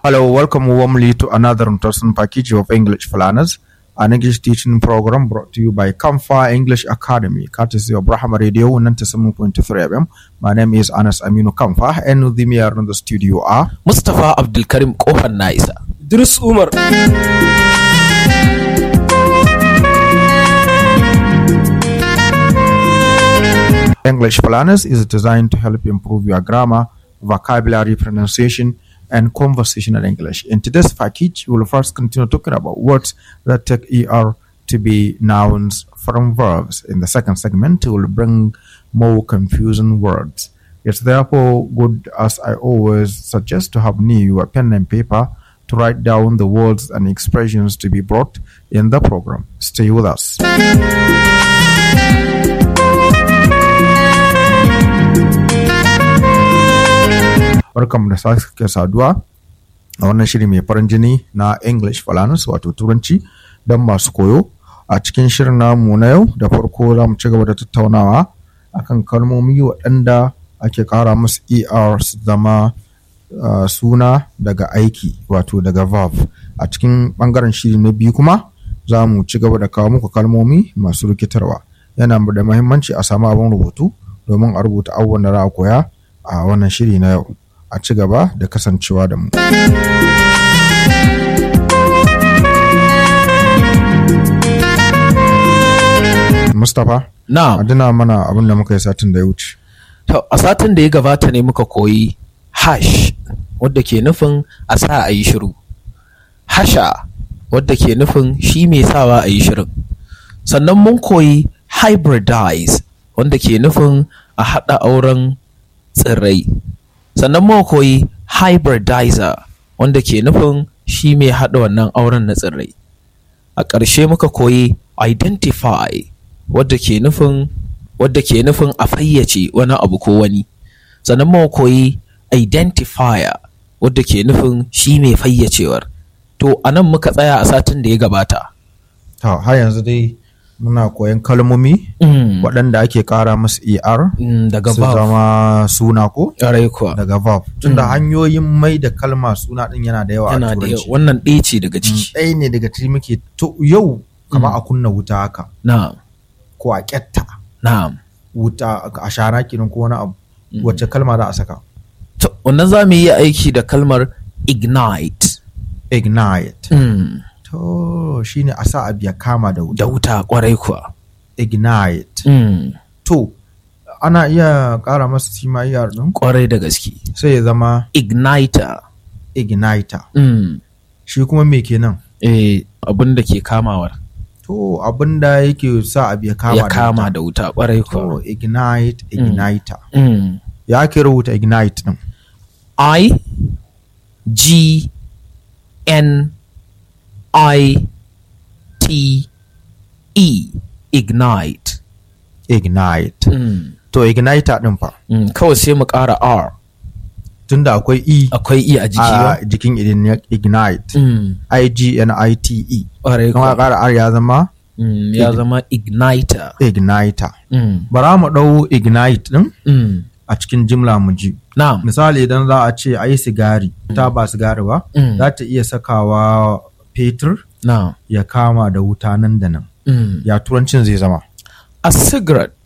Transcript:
Hello, welcome warmly to another interesting package of English Planners, an English teaching program brought to you by Kamfa English Academy, courtesy of Brahma Radio 97.3 FM. My name is Anas Aminu Kamfa, and with me here in the studio are Mustapha Abdulkarim Kofar na isa. Idris Umar. English Planners is designed to help improve your grammar, vocabulary, pronunciation, and conversational English. In today's package, we will first continue talking about words that take ER to be nouns from verbs. In the second segment, we will bring more confusing words. It's therefore good, as I always suggest, to have near you a pen and paper to write down the words and expressions to be brought in the program. Stay with us. barkanmu da sake saduwa a wannan shiri mai farin jini na english falanus wato turanci don masu koyo a cikin shirin namu na yau da farko za mu ci gaba da tattaunawa akan kalmomi waɗanda ake ƙara musu er su zama uh, suna daga aiki wato daga verb a cikin ɓangaren shiri na biyu kuma za mu ci gaba da kawo muku kalmomi masu rikitarwa yana da mahimmanci a samu abin rubutu domin a rubuta abubuwan da za a koya a wannan shiri na yau a ci gaba da kasancewa da mu. Mustapha, Na, a dina mana abin da muka yi satin da ya wuce. to a satin da ya gabata ne muka koyi hash wadda ke nufin a sa a yi shiru. Hasha wadda ke nufin shi mai sawa a yi shirin. Sannan mun koyi hybridize wanda ke nufin a haɗa auren tsirrai. Sannan mun koyi hybridizer wanda ke nufin shi mai haɗa wannan auren na tsirrai. a ƙarshe muka koyi identify wadda ke nufin wadda ke nufin a fayyace wani abu ko wani sannan muka koyi identifier wadda ke nufin shi mai fayyacewar to a nan muka tsaya a satin da ya gabata Ta har yanzu dai muna koyan kalmomi Mm, waɗanda ake ƙara musu er mm, daga su verb zama suna ko ƙwarai kuwa daga verb. Tunda hanyoyin mai da kalma suna ɗin yana da yawa a yana da turanci. yawa wannan ɗaya ce daga Mm, ciki Ɗaya ne daga ciki muke to yau kama a kunna wuta haka na'am ko a ƙyatta na'am wuta a shara kenan ko wani abu wacce kalma za a saka. to wannan za mu yi aiki da kalmar ignite Ignite. Mm, To shi ne a sa abu ya kama da wuta. da wuta ƙwarai kuwa Ignite. Mm, To, ana iya ƙara masa sima iyar ɗin ƙwarai da gaske sai ya zama igniter igniter. Mm. Shi kuma me kenan? eh, abin da ke kamawar To, abin da yake sa abu ya kama ya da kama wuta. da wuta kwarai To, kuwa. ignite, igniter. Mm. Ya ake rubuta ignite ɗin? I G N I T E ignite. Ignite. Mm. To, igniter ɗin fa. Mm. Kawai sai mu ƙara R Tunda akwai E akwai E a jiki ba? a jikin idin ignite. Mm. I-G-N-I-T-E. Kwarai Kuma a kuwa. ƙara R ya zama Mm. Ya zama igniter. igniter. Mm. Bara mu ɗau ignite ɗin Mm. a cikin jimla mu ji. Na'am. misali idan za a ce a yi sigari ta ba sigari ba Mm. za ta iya sakawa fetur Na'am. ya kama da wuta nan da nan Mm. ya turancin zai zama A cigarette